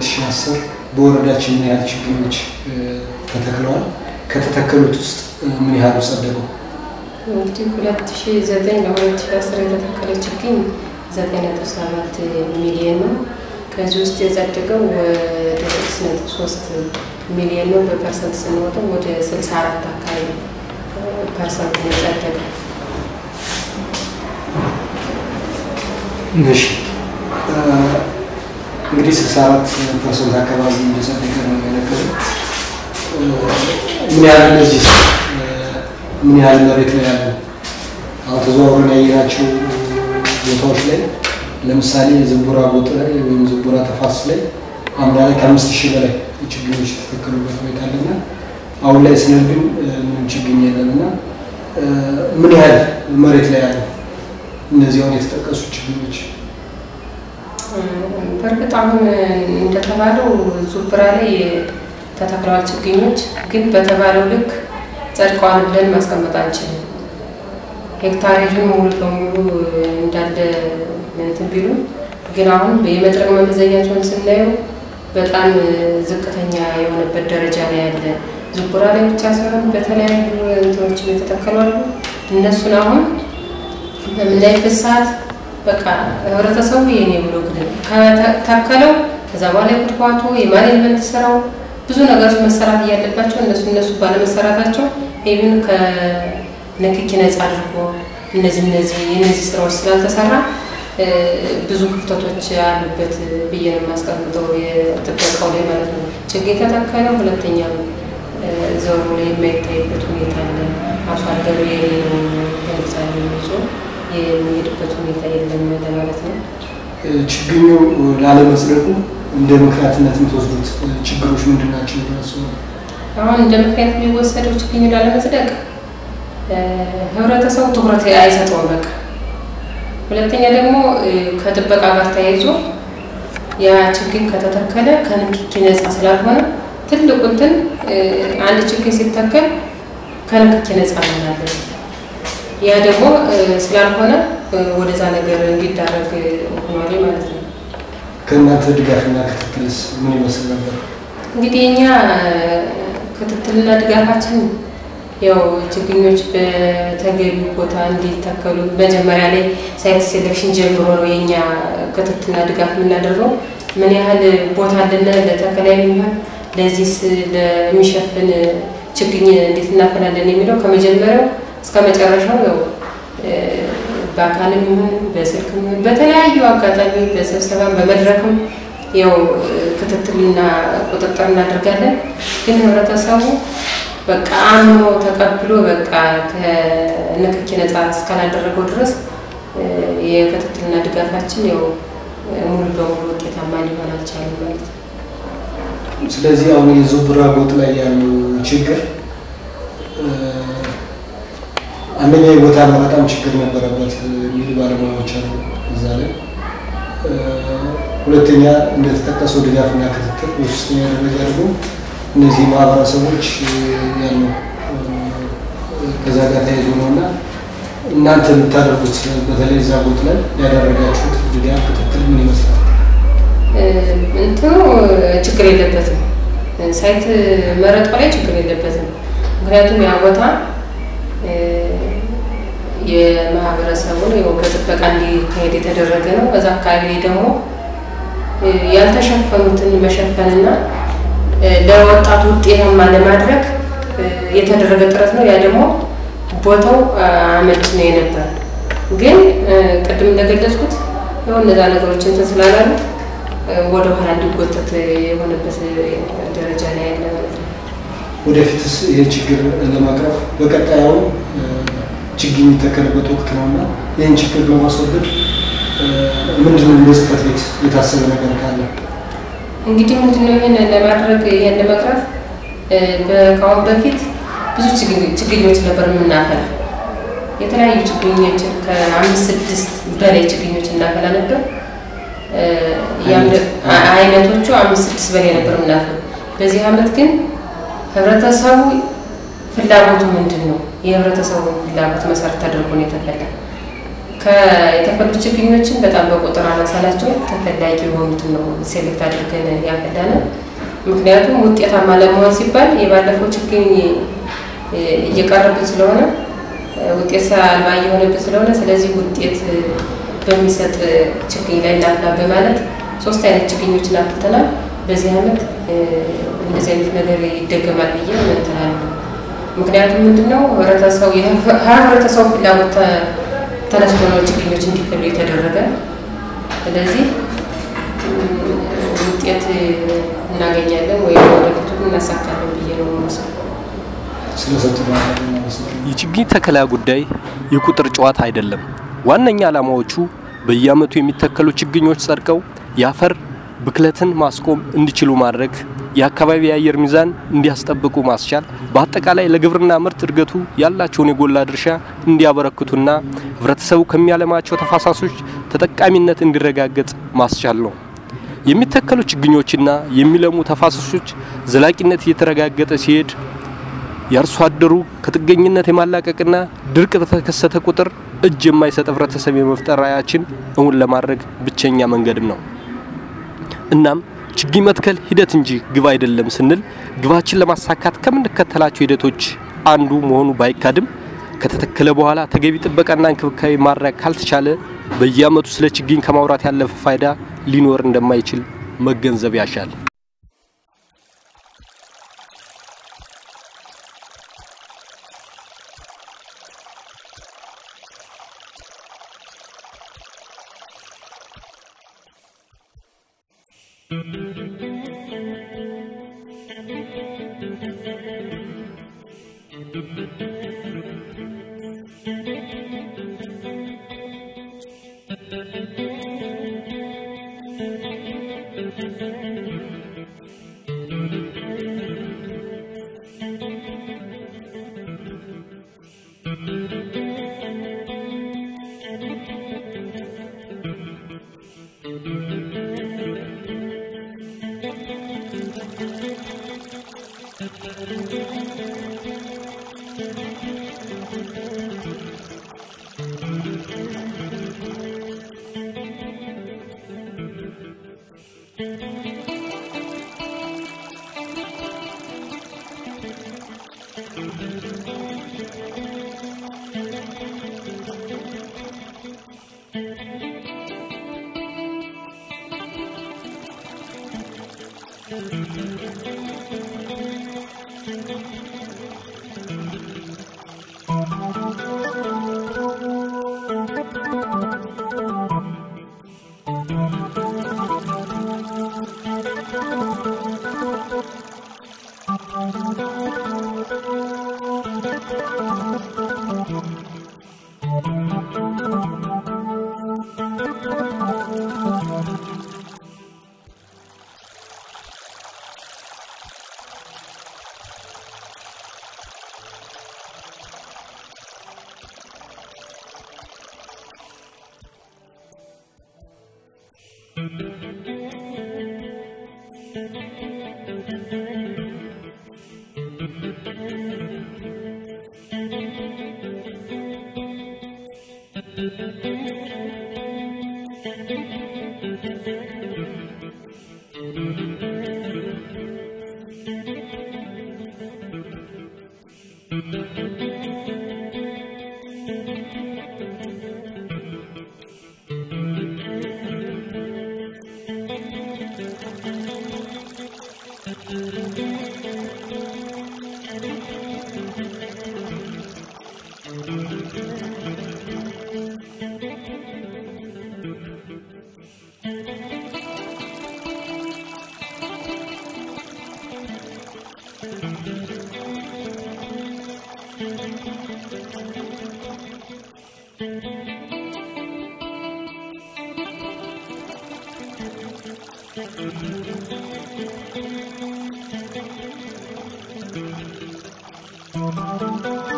በ2010 በወረዳችን ምን ያህል ችግኞች ተተክለዋል? ከተተከሉት ውስጥ ምን ያህሉ ጸደቁ? እንግዲህ 2009 ለ2010 የተተከለ ችግኝ 9.7 ሚሊዮን ነው። ከዚህ ውስጥ የጸደቀው ወደ 6.3 ሚሊዮን ነው። በፐርሰንት ስንወጣው ወደ 64 አካባቢ ፐርሰንት ነው የጸደቀው። እሺ እንግዲህ 64 ፐርሰንት አካባቢ እንደጸደቀ ነው የነገረው። ምን ያህል እነዚህ ምን ያህል መሬት ላይ ያሉ አሁን ተዘዋውረን ያየናቸው ቦታዎች ላይ ለምሳሌ ዝንቡራ ጎጥ ላይ ወይም ዝንቡራ ተፋሰስ ላይ አምና ላይ ከአምስት ሺህ በላይ ችግኞች የተተከሉበት ሁኔታ አለና አሁን ላይ ስንል ግን ምንም ችግኝ የለም እና ምን ያህል መሬት ላይ ያሉ እነዚህ አሁን የተጠቀሱ ችግኞች በእርግጥ አሁን እንደተባለው ዙብራ ላይ ተተክለዋል ችግኞች፣ ግን በተባለው ልክ ጸድቀዋል ብለን ማስቀመጥ አንችልም። ሄክታሬጁን ሙሉ በሙሉ እንዳለ እንትን ቢሉ ግን አሁን የመድረቅ መመዘኛቸውን ስናየው በጣም ዝቅተኛ የሆነበት ደረጃ ላይ ያለ ዝቡራ ላይ ብቻ ሳይሆን በተለያዩ እንትኖች የተተከሉ አሉ። እነሱን አሁን በምናይበት ሰዓት በቃ ህብረተሰቡ የኔ ብሎ ግን ከተከለው ከዛ በኋላ የኩትኳቶ የማኔጅመንት ስራው ብዙ ነገሮች መሰራት እያለባቸው እነሱ እነሱ ባለመሰራታቸው ኢቭን ከንክኪ ነጻ አድርጎ እነዚህ እነዚህ የእነዚህ ስራዎች ስላልተሰራ ብዙ ክፍተቶች አሉበት ብዬ ነው የማስቀምጠው። የጥበቃው ላይ ማለት ነው። ችግኝ ተተከለው ሁለተኛ ዘሩ ላይ የማይታይበት ሁኔታ አለ። አርሶ አደሩ የኔ ነው ግንዛቤ ይዞ የሚሄድበት ሁኔታ የለም ለማለት ነው። ችግኙ ላለመጽደቁ እንደ ምክንያትነት የምትወስዱት ችግሮች ምንድን ናቸው? ራሱ አሁን እንደ ምክንያት የሚወሰደው ችግኙ ላለመጽደቅ ህብረተሰቡ ትኩረት አይሰጠውም። በቃ ሁለተኛ ደግሞ ከጥበቃ ጋር ተያይዞ ያ ችግኝ ከተተከለ ከንክኪ ነጻ ስላልሆነ ትልቁ እንትን አንድ ችግኝ ሲተከል ከንክኪ ነጻ እንሆናለን። ያ ደግሞ ስላልሆነ ወደዛ ነገር እንዲዳረግ ሆኗል ማለት ነው። ከእናንተ ድጋፍና ክትትልስ ምን ይመስል ነበር? እንግዲህ እኛ ክትትልና ድጋፋችን ያው ችግኞች በተገቢው ቦታ እንዲተከሉ መጀመሪያ ላይ ሳይት ሴሌክሽን ጀምሮ ነው የኛ ክትትልና ድጋፍ የምናደርገው። ምን ያህል ቦታ አለን ለተከላ የሚሆን ለዚህስ ለሚሸፍን ችግኝ እንዴት እናፈላለን የሚለው ከመጀመሪያው እስከ መጨረሻው ያው በአካልም ይሁን በስልክም ይሁን በተለያዩ አጋጣሚ በስብሰባ በመድረክም ያው ክትትልና ቁጥጥር እናደርጋለን። ግን ህብረተሰቡ በቃ አምኖ ተቀብሎ በቃ ከንክኪ ነጻ እስካላደረገው ድረስ የክትትልና ድጋፋችን ያው ሙሉ በሙሉ ውጤታማ ሊሆን አልቻለም ማለት ነው። ስለዚህ አሁን የዙብራ ጎጥ ላይ ያለው ችግር አንደኛ የቦታ በጣም ችግር ነበረበት የሚሉ ባለሙያዎች አሉ እዛ ላይ። ሁለተኛ እንደተጠቀሰው ድጋፍና ክትትል፣ በሶስተኛ ደረጃ ደግሞ እነዚህ ማህበረሰቦች ያሉ ከዛ ጋር ተያይዞ ነው እና እናንተ የምታደርጉት በተለይ እዛ ቦት ላይ ያደረጋችሁት ድጋፍ ክትትል ምን ይመስላል? እንትኑ ችግር የለበትም። ሳይት መረጣው ላይ ችግር የለበትም። ምክንያቱም ያ ቦታ የማህበረሰቡን በጥበቃ እንዲካሄድ የተደረገ ነው። በዛ አካባቢ ላይ ደግሞ ያልተሸፈኑትን መሸፈንና ለወጣቱ ውጤታማ ለማድረግ የተደረገ ጥረት ነው። ያ ደግሞ ቦታው አመች ነው የነበር። ግን ቅድም እንደገለጽኩት ያው እነዛ ነገሮች እንትን ስላላሉ ወደ ኋላ እንዲጎተት የሆነበት ደረጃ ላይ ያለ ማለት ነው። ወደፊትስ ይህ ችግር ለማቅረፍ በቀጣዩ ችግኝ የሚተከልበት ወቅት ነው እና ይህን ችግር በማስወገድ ምንድነው እንደ ጽሕፈት ቤት የታሰበ ነገር ካለ? እንግዲህ ምንድነው ይህን ለማድረግ ይህን ለመቅረፍ ከአሁን በፊት ብዙ ችግኞች ነበር የምናፈላ። የተለያዩ ችግኞችን ከአምስት ስድስት በላይ ችግኞች እናፈላ ነበር። አይነቶቹ አምስት ስድስት በላይ ነበር የምናፈላ። በዚህ አመት ግን ህብረተሰቡ ፍላጎቱ ምንድን ነው? የህብረተሰቡን ፍላጎት መሰረት አድርጎ ነው የተፈላ። የተፈሉ ችግኞችን በጣም በቁጥር አናሳላቸው ተፈላጊ የሆኑትን ነው ሴሌክት አድርገን ያፈላነ። ምክንያቱም ውጤታማ ለመሆን ሲባል የባለፈው ችግኝ እየቀረብን ስለሆነ ውጤት አልባ እየሆነብን ስለሆነ ስለዚህ ውጤት በሚሰጥ ችግኝ ላይ እናፍላ በማለት ሶስት አይነት ችግኞችን አፍልተናል። በዚህ ዓመት እንደዚህ አይነት ነገር ይደገማል ብዬ እንትናለሁ። ምክንያቱም ምንድነው ህብረተሰቡ ህብረተሰቡ ፍላጎት ተነስቶ ነው ችግኞች እንዲፈሉ የተደረገ። ስለዚህ ውጤት እናገኛለን ወይም ወደፊቱ እናሳካለን ብዬ ነው የምወስደው። ስለሰጡ የችግኝ ተከላ ጉዳይ የቁጥር ጨዋታ አይደለም። ዋነኛ ዓላማዎቹ በየዓመቱ የሚተከሉ ችግኞች ጸድቀው የአፈር ብክለትን ማስቆም እንዲችሉ ማድረግ፣ የአካባቢ የአየር ሚዛን እንዲያስጠብቁ ማስቻል፣ በአጠቃላይ ለግብርና ምርት እድገቱ ያላቸውን የጎላ ድርሻ እንዲያበረክቱና ህብረተሰቡ ከሚያለማቸው ተፋሳሾች ተጠቃሚነት እንዲረጋገጥ ማስቻል ነው። የሚተከሉ ችግኞችና የሚለሙ ተፋሰሶች ዘላቂነት እየተረጋገጠ ሲሄድ የአርሶ አደሩ ከጥገኝነት የማላቀቅና ድርቅ በተከሰተ ቁጥር እጅ የማይሰጥ ህብረተሰብ የመፍጠር ራዕያችን እውን ለማድረግ ብቸኛ መንገድም ነው። እናም ችግኝ መትከል ሂደት እንጂ ግብ አይደለም ስንል ግባችን ለማሳካት ከምንከተላቸው ሂደቶች አንዱ መሆኑ ባይካድም ከተተከለ በኋላ ተገቢ ጥበቃና እንክብካቤ ማድረግ ካልተቻለ በየዓመቱ ስለ ችግኝ ከማውራት ያለፈ ፋይዳ ሊኖር እንደማይችል መገንዘብ ያሻል። Thank you.